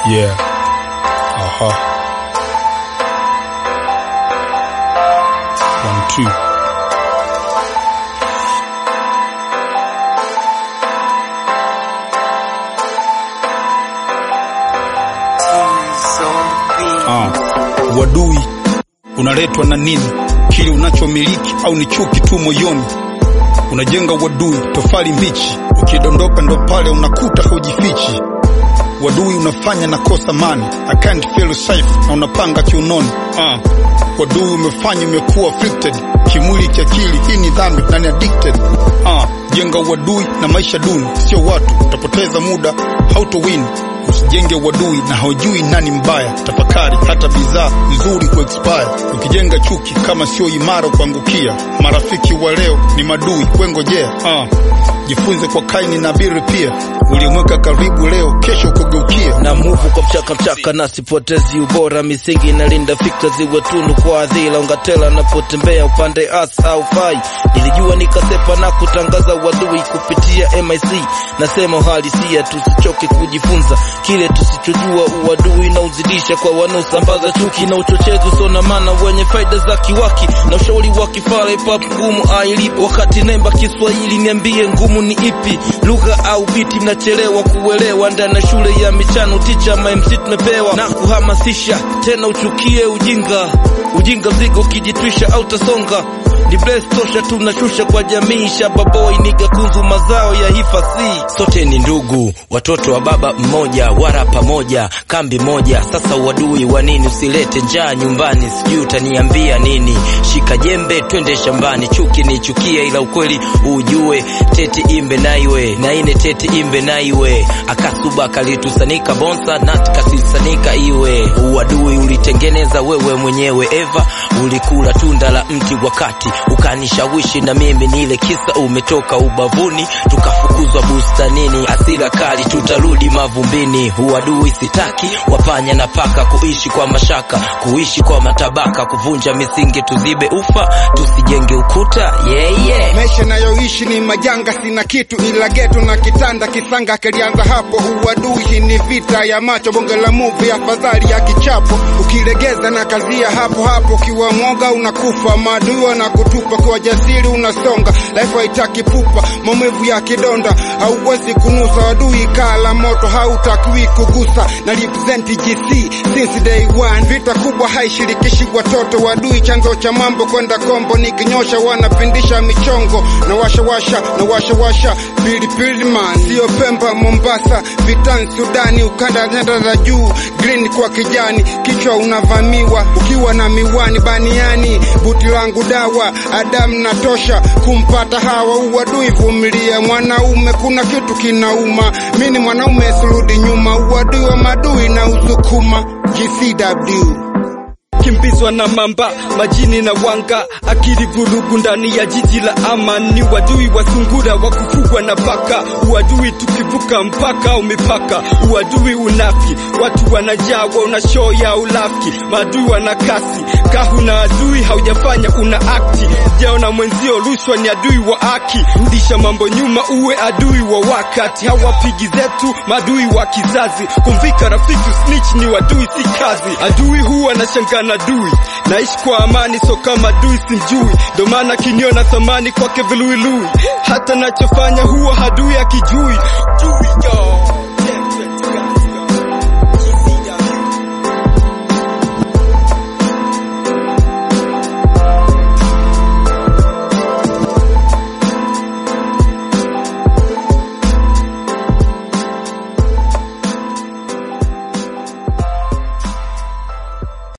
Yeah. Aha. One, two. Ah, uadui unaletwa na nini? Kile unachomiliki au ni chuki tu moyoni? Unajenga uadui tofali mbichi, ukidondoka ndo pale unakuta hujifichi. Uadui unafanya na kosa mani, I can't feel safe na unapanga kiunoni. Ah, uadui umefanya umekuwa afflicted kimwili, kiakili. Hii ni dhambi na ni addicted. Ah, jenga uadui na maisha duni, sio watu, utapoteza muda, hautowin Usijenge uadui na haujui nani mbaya. Tafakari, hata bidhaa nzuri ku expire. Ukijenga chuki kama sio imara kuangukia. Marafiki wa leo ni madui, wengojea. Ah, jifunze kwa Kaini na Abili pia. Ulimweka karibu leo, kesho kugeukia. na muvu kwa mchaka mchaka na sipotezi ubora misingi inalinda fikra ziwe tunu kwa adhila ungatela napotembea upande as au fai nilijua nikasepa na kutangaza uadui kupitia mic nasema uhalisia tusichoke kujifunza kile tusichojua uadui na uzidisha kwa wanaosambaza chuki na uchochezi usona maana wenye faida za kiwaki na ushauri wa kifara ipap ngumu ailipo wakati nemba kiswahili niambie ngumu ni ipi lugha au biti mnachelewa kuelewa ndani ya shule ya michano ticha mamc tumepewa na kuhamasisha tena uchukie ujinga ujinga mzigo ukijitwisha au tasonga ni bless tosha tunashusha kwa jamii shababoi niga kunzu mazao ya hifasi sote ni ndugu watoto wa baba mmoja wara pamoja kambi moja sasa uadui wa nini usilete njaa nyumbani sijui utaniambia nini shika jembe twende shambani chuki ni chukia ila ukweli ujue teti imbe naiwe naine teti imbe naiwe akasuba kalitusanika bonsa nat kasisanika iwe uadui ulitengeneza wewe mwenyewe eva ulikula tunda la mti wakati ukanishawishi na mimi nile kisa umetoka ubavuni tukafukuzwa bustanini asira kali tutarudi mavumbini uadui sitaki wapanya na paka kuishi kwa mashaka kuishi kwa matabaka kuvunja misingi tuzibe ufa tusijenge ukuta yeah, yeah. maisha nayoishi ni majanga, sina kitu ila geto na kitanda. Kisanga kilianza hapo, uadui hii ni vita ya macho, bonge la movie, afadhali ya kichapo. Ukilegeza na kazia hapo hapo, ukiwa mwoga unakufa, maadui wanakutupa, kwa jasiri unasonga. Life haitaki pupa, maumivu ya kidonda hauwezi kunusa. Adui kaa la moto, hautakiwi kugusa. Na represent GC since day one, vita kubwa haishirikishi watoto. Wadui chanzo cha mambo kwenda kombo, nikinyosha wanapindisha michongo na washawasha na washawasha pilipili man, sio Pemba, Mombasa, vitani Sudani, ukanda nyanda za juu, green kwa kijani, kichwa unavamiwa ukiwa na miwani baniani, buti langu dawa, Adamu natosha kumpata Hawa. Uadui vumilia, mwanaume kuna kitu kinauma, mi ni mwanaume surudi nyuma, uadui wa madui na usukuma GCW kimbizwa na mamba majini na wanga akili vurugu ndani ya jiji la amani wadui wa sungura wa kufugwa na paka uadui tukivuka mpaka au mipaka uadui unafi watu wanajawa una show ya ulafiki maadui wana kasi kahu na adui haujafanya una akti sijaona mwenzio rushwa ni adui wa haki rudisha mambo nyuma uwe adui wa wakati hawapigi zetu maadui wa kizazi kumvika rafiki snitch ni wadui si kazi adui huwa na shangana adui naishi kwa amani so kama adui simjui ndo maana kiniona thamani kwake viluilui hata nachofanya huwa hadui akijui